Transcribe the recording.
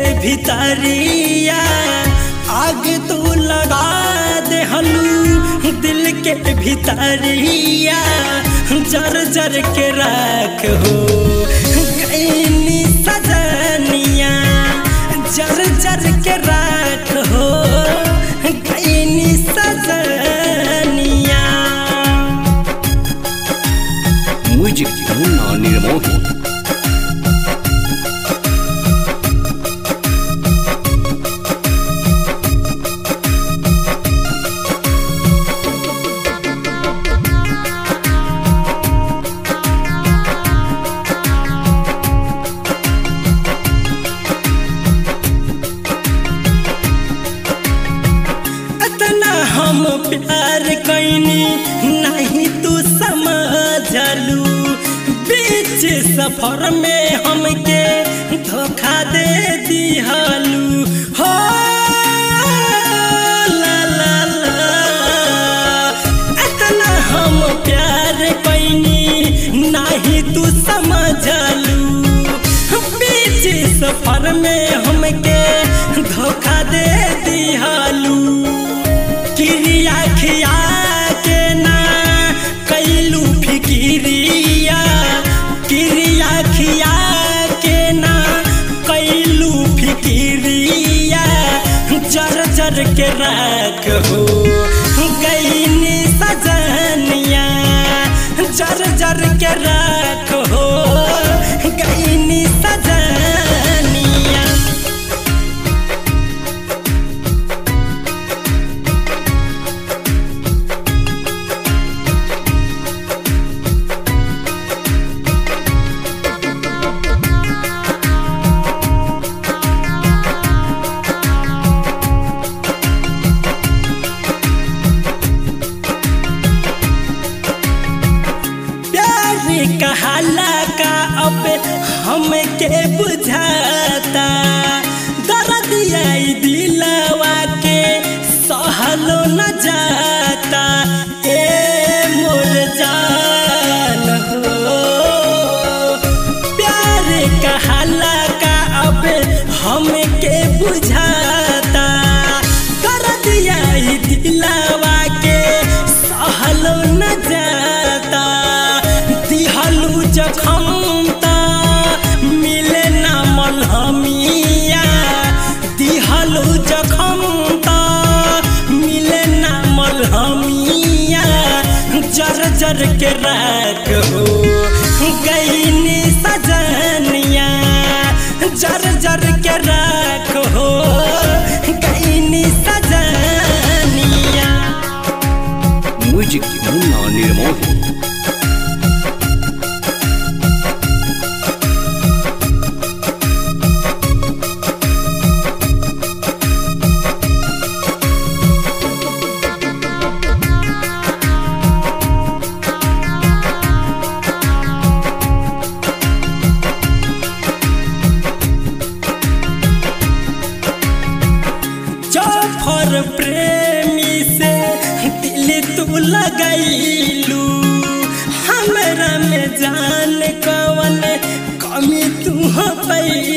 भितरिया आग तू लगा दे हलू दिल के भितरिया जर जर के रख हो कैनी सजनिया जर जर के रख हो कैनी सजनिया म्यूजिक मुन्ना निर्मोही इतना हम प्यार कैनी नहीं तू समझलू बीच सफर में हमके धोखा दे दिहलू हो ला ला ला इतना हम प्यार कैनी नहीं तू समझलू बीच सफर में हमके धोखा दे दिहलू किरिया खिया के ना कैलू फिकिरिया किरिया खिया के ना कैलू फिकिरिया जर जर के रख हो गईनी सजनिया जर जर के रख हो गईनी सजनिया प्यार कहाला का अब हमके बुझाता दर्द आई दिलवा के सहलो न जाता ए मोर जान हो प्यार कहाला का अब हमके बुझाता दर्द आई दिलवा के सहलो न जाता दिहलू जखम ता मिले ना मलहमिया दिहलू जखम ता मिले ना मलहमिया जर जर के रख हो गईनी सजनिया जर जर के रख हो गईनी सजनिया म्यूजिक मुन्ना निर्मोही जाफर प्रेमी से दिल तू लगैलू हमरा में जान कवन कमी तू पैलू